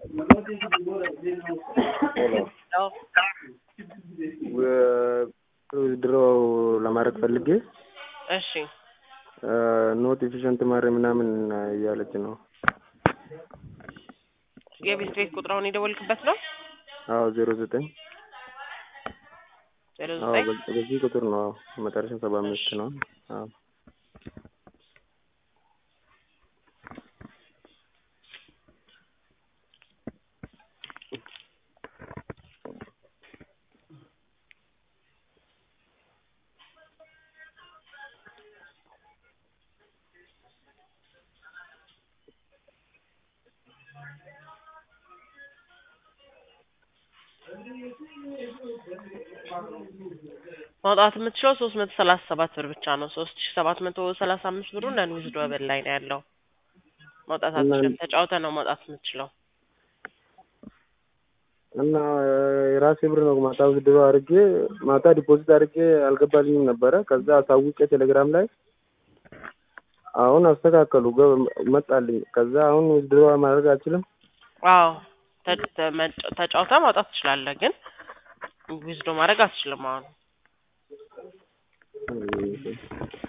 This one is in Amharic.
ድሮ ለማድረግ ፈልጌ እሺ ኖት ኤፊሽንት ማሪ ምናምን እያለች ነው። የቤት ቤት ቁጥራውን የደወልክበት ነው? አዎ ዜሮ ዘጠኝ ዜሮ አዎ ዘጠኝ በ- በዚህ ቁጥር ነው። አዎ መጨረሻ ሰባ አምስት ነው። አዎ ማውጣት የምትችለው ሶስት መቶ ሰላሳ ሰባት ብር ብቻ ነው። ሶስት ሺ ሰባት መቶ ሰላሳ አምስት ብሩ ነን ዊዝዶ በል ላይ ነው ያለው። ማውጣት እና- አትችልም። ተጫውተ ነው ማውጣት የምትችለው። እና የራሴ ብር ነው ማታ ድሮ አድርጌ ማታ ዲፖዚት አድርጌ አልገባልኝም ነበረ። ከዛ አሳውቄ ቴሌግራም ላይ አሁን አስተካከሉ ገ- መጣልኝ። ከዛ አሁን ድሮ ማድረግ አልችልም። አዎ ተ- ተ- መጫ- ተጫውተ ማውጣት ትችላለህ፣ ግን ዊዝዶ ማድረግ አትችልም አሁን